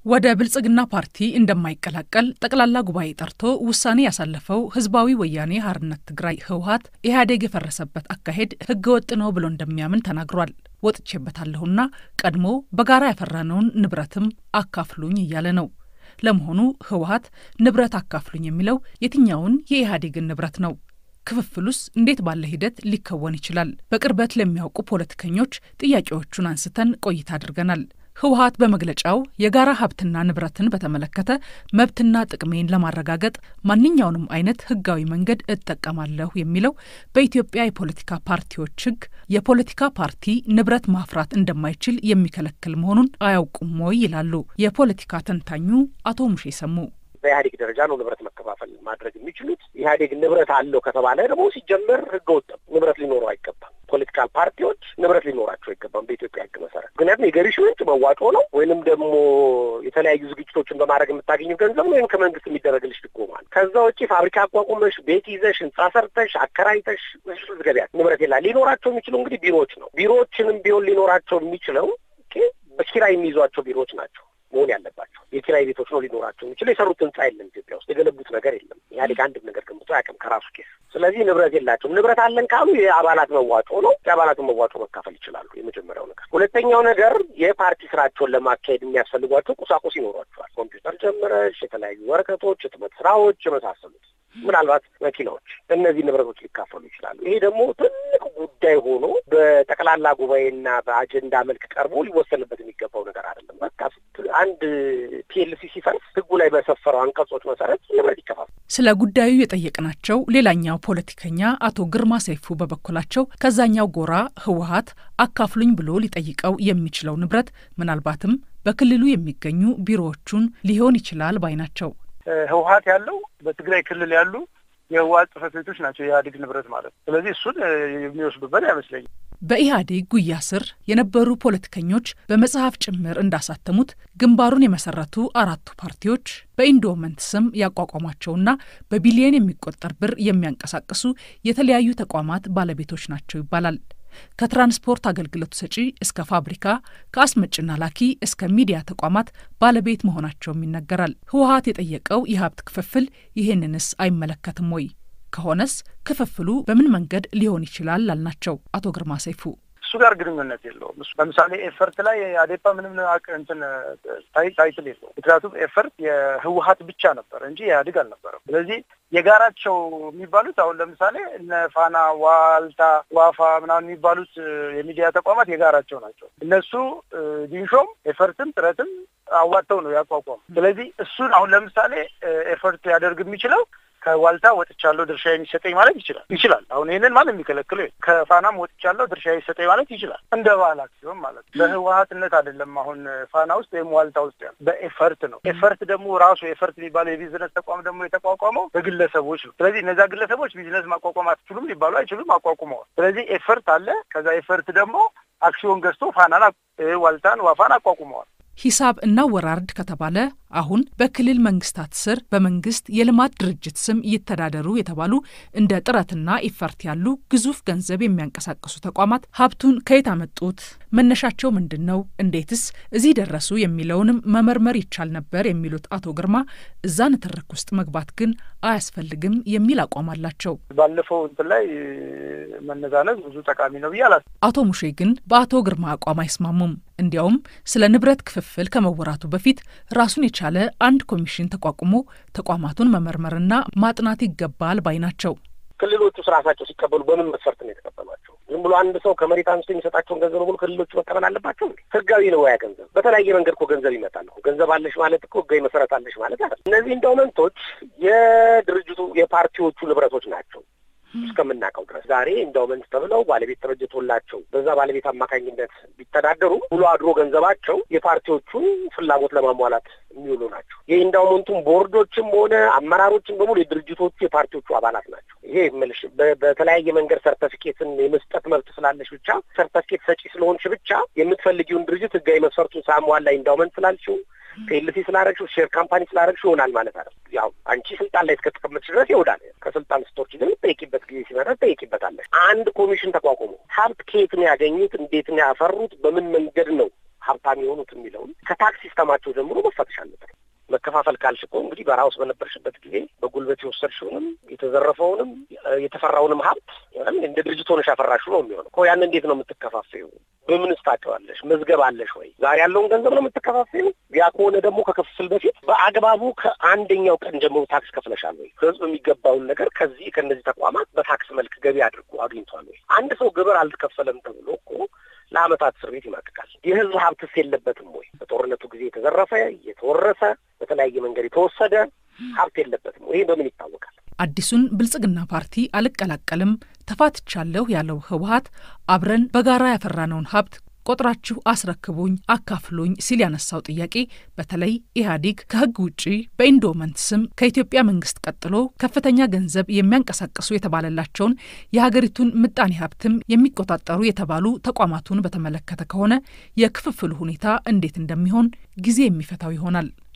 ወደ ብልጽግና ፓርቲ እንደማይቀላቀል ጠቅላላ ጉባኤ ጠርቶ ውሳኔ ያሳለፈው ህዝባዊ ወያኔ ሀርነት ትግራይ ህወሀት ኢህአዴግ የፈረሰበት አካሄድ ህገወጥ ነው ብሎ እንደሚያምን ተናግሯል። ወጥቼበታለሁና ቀድሞ በጋራ ያፈራነውን ንብረትም አካፍሉኝ እያለ ነው። ለመሆኑ ህወሀት ንብረት አካፍሉኝ የሚለው የትኛውን የኢህአዴግን ንብረት ነው? ክፍፍሉስ እንዴት ባለ ሂደት ሊከወን ይችላል? በቅርበት ለሚያውቁ ፖለቲከኞች ጥያቄዎቹን አንስተን ቆይታ አድርገናል። ህወሀት በመግለጫው የጋራ ሀብትና ንብረትን በተመለከተ መብትና ጥቅሜን ለማረጋገጥ ማንኛውንም አይነት ህጋዊ መንገድ እጠቀማለሁ የሚለው በኢትዮጵያ የፖለቲካ ፓርቲዎች ህግ የፖለቲካ ፓርቲ ንብረት ማፍራት እንደማይችል የሚከለክል መሆኑን አያውቁም ወይ ይላሉ የፖለቲካ ተንታኙ አቶ ሙሼ ሰሙ። በኢህአዴግ ደረጃ ነው ንብረት መከፋፈል ማድረግ የሚችሉት። ኢህአዴግ ንብረት አለው ከተባለ ደግሞ ሲጀመር ህገወጥ ንብረት ሊኖረው አይገባም። ፖለቲካል ፓርቲዎች ንብረት ሊኖራቸው አይገባም በኢትዮጵያ ህግ መሰረት። ምክንያቱም የገቢሽ ምንጭ መዋጮ ነው ወይንም ደግሞ የተለያዩ ዝግጅቶችን በማድረግ የምታገኘው ገንዘብ ነው ወይም ከመንግስት የሚደረግልሽ ድጎማ ነው። ከዛ ውጭ ፋብሪካ አቋቁመሽ ቤት ይዘሽ ህንጻ ሰርተሽ አከራይተሽ ገቢያት ንብረት የላ ሊኖራቸው የሚችሉ እንግዲህ ቢሮዎች ነው። ቢሮዎችንም ቢሆን ሊኖራቸው የሚችለው በኪራይ የሚይዟቸው ቢሮዎች ናቸው መሆን ያለባቸው የኪራይ ቤቶች ነው ሊኖራቸው የሚችለው። የሰሩት ህንጻ የለም ኢትዮጵያ ውስጥ የገነቡት ነገር የለም። ኢህአዴግ አንድም ነገር ገንብቶ አያውቅም ከራሱ ኬስ። ስለዚህ ንብረት የላቸውም። ንብረት አለን ካሉ የአባላት መዋጮ ነው። የአባላቱን መዋጮ መካፈል ይችላሉ። የመጀመሪያው ነገር። ሁለተኛው ነገር የፓርቲ ስራቸውን ለማካሄድ የሚያስፈልጓቸው ቁሳቁስ ይኖሯቸዋል። ኮምፒውተር ጀምረሽ የተለያዩ ወረቀቶች፣ ህትመት ስራዎች የመሳሰሉት ምናልባት መኪናዎች፣ እነዚህ ንብረቶች ሊካፈሉ ይችላሉ። ይሄ ደግሞ ትልቅ ጉዳይ ሆኖ በጠቅላላ ጉባኤና በአጀንዳ መልክ ቀርቦ ሊወሰንበት የሚገባው ነገር አይደለም። በቃ አንድ ፒኤልሲ ሲፈርስ ህጉ ላይ በሰፈረው አንቀጾች መሰረት ንብረት ይከፋል። ስለ ጉዳዩ የጠየቅናቸው ሌላኛው ፖለቲከኛ አቶ ግርማ ሰይፉ በበኩላቸው ከዛኛው ጎራ ህወሀት አካፍሉኝ ብሎ ሊጠይቀው የሚችለው ንብረት ምናልባትም በክልሉ የሚገኙ ቢሮዎቹን ሊሆን ይችላል ባይ ናቸው። ህወሀት ያለው በትግራይ ክልል ያሉ የህወሀት ጽህፈት ቤቶች ናቸው የኢህአዴግ ንብረት ማለት ነው። ስለዚህ እሱን የሚወስዱበት አይመስለኝም። በኢህአዴግ ጉያ ስር የነበሩ ፖለቲከኞች በመጽሐፍ ጭምር እንዳሳተሙት ግንባሩን የመሰረቱ አራቱ ፓርቲዎች በኢንዶመንት ስም ያቋቋሟቸውና በቢሊየን የሚቆጠር ብር የሚያንቀሳቅሱ የተለያዩ ተቋማት ባለቤቶች ናቸው ይባላል። ከትራንስፖርት አገልግሎት ሰጪ እስከ ፋብሪካ፣ ከአስመጭና ላኪ እስከ ሚዲያ ተቋማት ባለቤት መሆናቸውም ይነገራል። ህወሀት የጠየቀው የሀብት ክፍፍል ይህንንስ አይመለከትም ወይ? ከሆነስ ክፍፍሉ በምን መንገድ ሊሆን ይችላል? ላልናቸው አቶ ግርማ ሰይፉ እሱ ጋር ግንኙነት የለውም። እሱ ለምሳሌ ኤፈርት ላይ አዴፓ ምንም እንትን ታይትል የለውም። ምክንያቱም ኤፈርት የህወሀት ብቻ ነበር እንጂ ኢህአዴግ አልነበረም። ስለዚህ የጋራቸው የሚባሉት አሁን ለምሳሌ እነ ፋና፣ ዋልታ፣ ዋፋ ምናምን የሚባሉት የሚዲያ ተቋማት የጋራቸው ናቸው። እነሱ ዲንሾም ኤፈርትም ጥረትም አዋጥተው ነው ያቋቋሙ። ስለዚህ እሱን አሁን ለምሳሌ ኤፈርት ሊያደርግ የሚችለው ከዋልታ ወጥቻለሁ ድርሻ የሚሰጠኝ ማለት ይችላል ይችላል። አሁን ይህንን ማለት የሚከለክለው ከፋናም ወጥቻለሁ ድርሻ የሚሰጠኝ ማለት ይችላል። እንደ ባህል አክሲዮን ማለት ነው። በህወሀትነት አይደለም። አሁን ፋና ውስጥ ወይም ዋልታ ውስጥ ያለ በኤፈርት ነው። ኤፈርት ደግሞ ራሱ ኤፈርት የሚባለው የቢዝነስ ተቋም ደግሞ የተቋቋመው በግለሰቦች ነው። ስለዚህ እነዚያ ግለሰቦች ቢዝነስ ማቋቋም አትችሉም ሊባሉ አይችሉም፣ አቋቁመዋል። ስለዚህ ኤፈርት አለ። ከዛ ኤፈርት ደግሞ አክሲዮን ገዝቶ ፋናን፣ ዋልታን፣ ዋፋን አቋቁመዋል። ሂሳብ እናወራርድ ከተባለ አሁን በክልል መንግስታት ስር በመንግስት የልማት ድርጅት ስም ይተዳደሩ የተባሉ እንደ ጥረትና ኢፈርት ያሉ ግዙፍ ገንዘብ የሚያንቀሳቅሱ ተቋማት ሀብቱን ከየት አመጡት? መነሻቸው ምንድን ነው? እንዴትስ እዚህ ደረሱ? የሚለውንም መመርመር ይቻል ነበር የሚሉት አቶ ግርማ እዛ ንትርክ ውስጥ መግባት ግን አያስፈልግም የሚል አቋም አላቸው። ባለፈው እንትን ላይ መነዛነዝ ብዙ ጠቃሚ ነው ብዬ አላስ አቶ ሙሼ ግን በአቶ ግርማ አቋም አይስማሙም። እንዲያውም ስለ ንብረት ክፍፍል ከመወራቱ በፊት ራሱን የቻለ አንድ ኮሚሽን ተቋቁሞ ተቋማቱን መመርመርና ማጥናት ይገባል ባይ ናቸው። ክልሎቹ ራሳቸው ሲቀበሉ በምን መስፈርት ነው የተቀበሏቸው? ዝም ብሎ አንድ ሰው ከመሬት አንስቶ የሚሰጣቸውን ገንዘብ በሙሉ ክልሎቹ መቀበል አለባቸው? ህጋዊ ነው ያ ገንዘብ? በተለያየ መንገድ እኮ ገንዘብ ይመጣል። ገንዘብ አለሽ ማለት እኮ ህጋዊ መሰረት አለሽ ማለት አይደል። እነዚህ ኢንዳውመንቶች የድርጅቱ የፓርቲዎቹ ንብረቶች ናቸው እስከምናውቀው ድረስ ዛሬ ኢንዳውመንት ተብለው ባለቤት ተበጅቶላቸው በዛ ባለቤት አማካኝነት ቢተዳደሩ ውሎ አድሮ ገንዘባቸው የፓርቲዎቹን ፍላጎት ለማሟላት የሚውሉ ናቸው። የኢንዳውመንቱን ቦርዶችም ሆነ አመራሮችን በሙሉ የድርጅቶቹ የፓርቲዎቹ አባላት ናቸው። ይሄ መልሽ በተለያየ መንገድ ሰርተፊኬትን የመስጠት መብት ስላለሽ ብቻ ሰርተፊኬት ሰጪ ስለሆንሽ ብቻ የምትፈልጊውን ድርጅት ህጋዊ መስፈርቱን ሳሟላ ኢንዳውመንት ስላልሽው ፒኤልሲ ስላረግሽው ሼር ካምፓኒ ስላረግሽው ይሆናል ማለት አይደል። ያው አንቺ ስልጣን ላይ እስከተቀመጥሽ ድረስ ይሆናል። ከስልጣን ስትወርጂ ግን ጠይቂበት ጊዜ ሲመጣ ጠይቂበታለሽ። አንድ ኮሚሽን ተቋቁሞ ሀብት ከየት ነው ያገኙት? እንዴት ነው ያፈሩት? በምን መንገድ ነው ሀብታም የሆኑት የሚለውን ከታክስ ሲስተማቸው ጀምሮ መፈተሽ አለበት። መከፋፈል ካልሽ እኮ እንግዲህ በረሃ ውስጥ በነበርሽበት ጊዜ በጉልበት የወሰድሽውንም የተዘረፈውንም የተፈራውንም ሀብት እንደ ድርጅት ሆነሽ ያፈራሽው ነው የሚሆነው እኮ። ያን እንዴት ነው የምትከፋፈዩ? በምንስ ታውቂዋለሽ? መዝገብ አለሽ ወይ? ዛሬ ያለውን ገንዘብ ነው የምትከፋፈዩ? ያ ከሆነ ደግሞ ከክፍፍል በፊት በአግባቡ ከአንደኛው ቀን ጀምሮ ታክስ ከፍለሻል ወይ? ህዝብ የሚገባውን ነገር ከዚህ ከእነዚህ ተቋማት በታክስ መልክ ገቢ አድርጎ አግኝቷል ወይ? አንድ ሰው ግብር አልተከፈለም ተብሎ እኮ ለአመታት እስር ቤት ይማቅቃል። የህዝብ ሀብትስ የለበትም ወይ? በጦርነቱ ጊዜ የተዘረፈ የተወረሰ በተለያየ መንገድ የተወሰደ ሀብት የለበትም ወይ? ይህ በምን ይታወቃል? አዲሱን ብልጽግና ፓርቲ አልቀላቀልም ተፋትቻለሁ ያለው ህወሀት አብረን በጋራ ያፈራነውን ሀብት ቆጥራችሁ አስረክቡኝ፣ አካፍሉኝ ሲል ያነሳው ጥያቄ በተለይ ኢህአዴግ ከህግ ውጪ በኢንዶመንት ስም ከኢትዮጵያ መንግስት ቀጥሎ ከፍተኛ ገንዘብ የሚያንቀሳቅሱ የተባለላቸውን የሀገሪቱን ምጣኔ ሀብትም የሚቆጣጠሩ የተባሉ ተቋማቱን በተመለከተ ከሆነ የክፍፍሉ ሁኔታ እንዴት እንደሚሆን ጊዜ የሚፈታው ይሆናል።